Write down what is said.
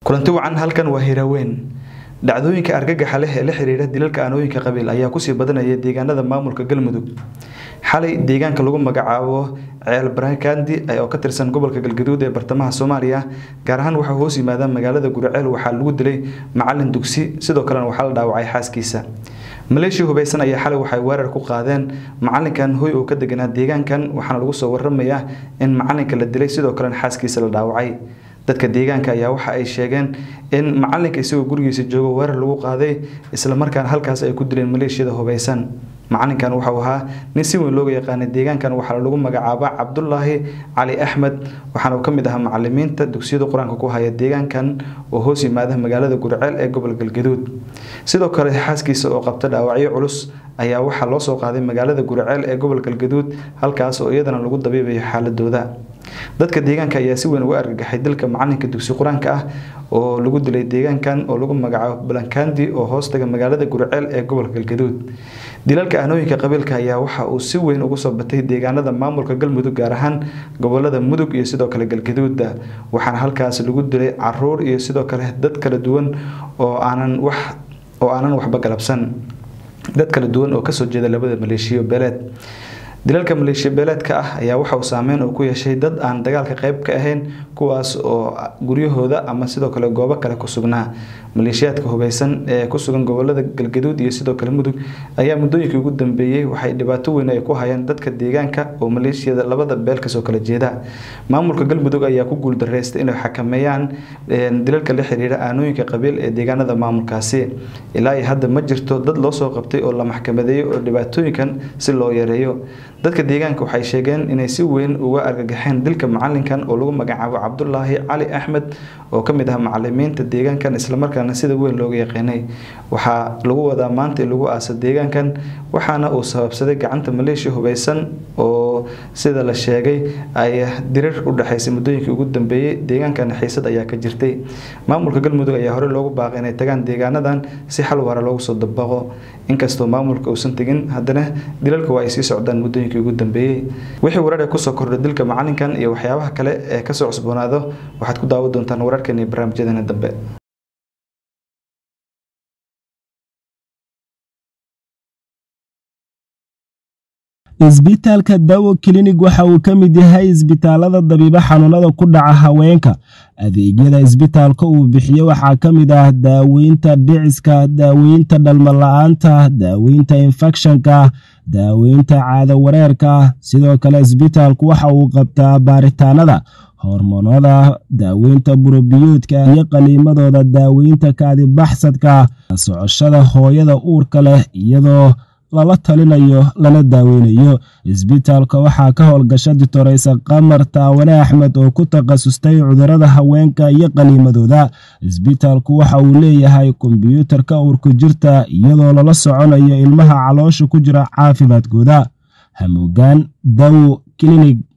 kulanti wacan halkan waa hiraweyn dhacdooyinka argagaxa leh ee la xiriira dilalka aanooyinka qabiil ayaa kusii badanaya deegaanada maamulka galmudug xalay deegaanka lagu magacaabo ceel barakandi oo ka tirsan gobolka galgaduud ee bartamaha soomaaliya gaar ahaan waxaa hoos yimaada magaalada guriceel waxaa lagu dilay macalin dugsi sidoo kalena waxaa la dhaawacay xaaskiisa maleeshiya hubeysan ayaa xalay waxay weerar ku qaadeen macalinkan hoy oo ka deganaa deegaankan waxaana lagu soo waramayaa in macalinka la dilay sidoo kalena xaaskiisa la dhaawacay dadka deegaanka ayaa waxa ay sheegeen in macalinka isagoo gurigiisa joogo weerar lagu qaaday islamarkaana halkaas ay ku dileen maleeshiyada hubeysan macalinkan waxau ahaa nin si weyn looga yaqaanay deegaankan waxaa lagu magacaaba cabdulaahi cali axmed waxaana ka mid ahaa macalimiinta dugsiyada qur-aanka ku haya deegaankan oo hoos yimaada magaalada gurceel ee gobol galgaduud sidoo kale xaaskiisa oo qabta dhaawacyo culus ayaa waxaa loo soo qaaday magaalada gurceel ee gobol galgaduud halkaas oo iyadana lagu dabiibayo xaaladooda dadka deegaanka ayaa si weyn uga argagaxay dilka macalinka dugsi qur-aanka ah oo lagu dilay deegaankan oo lagu magacaabo balankandi oo hoostaga magaalada gurceel ee gobolka galgaduud dilalka aanooyinka qabiilka ayaa waxa uu si weyn ugu soo batay deegaanada maamulka galmudug gaar ahaan gobolada mudug iyo sidoo kale galgaduuda waxaana halkaas lagu dilay caruur iyo sidoo kale dad kala duwan oo aanan wax oo aanan waxba galabsan dad kala duwan oo kasoo jeeda labada maleeshiyo beeleed dilalka maleeshiya beeleedka ah ayaa waxa uu saameyn uu ku yeeshay dad aan dagaalka qayb ka ahayn kuwaas oo guryahooda ama sidoo kale goobo kale ku sugnaa maleeshiyaadka hubeysan ee ku sugan gobolada galgaduud iyo sidoo kale mudug ayaa muddooyinkii ugu dambeeyey waxay dhibaato weyn ay ku hayeen dadka deegaanka oo maleeshiyada labada beel kasoo kala jeeda maamulka galmudug ayaa ku guuldareystay inay xakameeyaan dilalka la xiriira aanooyinka qabiil ee deegaanada maamulkaasi ilaa iyo hadda ma jirto dad loo soo qabtay oo la maxkamadeeyo oo dhibaatooyinkan si loo yareeyo dadka deegaanka waxay sheegeen inay si weyn uga argagaxeen dilka macalinkan oo lagu magacaabo cabdulaahi cali axmed oo kamid ah macalimiinta deegaankan islamarkaana sida weyn looga yaqaanay waxaa lagu wadaa maanta in lagu aasa deegaankan waxaana uu sababsaday gacanta maleeshiya hubeysan oo sida la sheegay ay dirir u dhexeysay muddooyinkii ugu dambeeyey deegaankan xiisad ayaa ka jirtay maamulka galmudug ayaa horey loogu baaqay inay tagaan deegaanadan si xal waara loogu soo dabaqo inkastoo maamulka uusan tegin haddana dilalka waa ay sii socdaan muddooyinkii ugu dambeeyey wixii warar kusoo kordhay dilka macalinkan iyo waxyaabaha kale ee kasoo cusboonaado waxaad ku daawan doontaan wararkan iyo barnaamijyadeena dambe isbitaalka dawo klinig waxa uu ka mid yahay isbitaalada dabiibo xanuunada ku dhaca haweenka adeegyada isbitaalka uu bixiye waxaa ka mid ah daaweynta dhiciska daaweynta dhalmala-aanta daaweynta infekshanka daaweynta caado wareerka sidoo kale isbitaalku waxa uu qabtaa baaritaanada hormoonada daaweynta burobiyoodka iyo qaliimadooda daaweynta kaadibaxsadka socoshada hooyada uurka leh iyadoo lala talinayo lana daaweynayo isbitaalka waxaa ka howlgasha ditoreysa qamar taawane axmed oo ku takhasustay cudurada haweenka iyo qaniimadooda isbitaalku waxa uu leeyahay kombyuutarka uurku jirta iyadoo lala soconayo ilmaha caloosha ku jira caafimaadkooda hamuugaan dawo klinig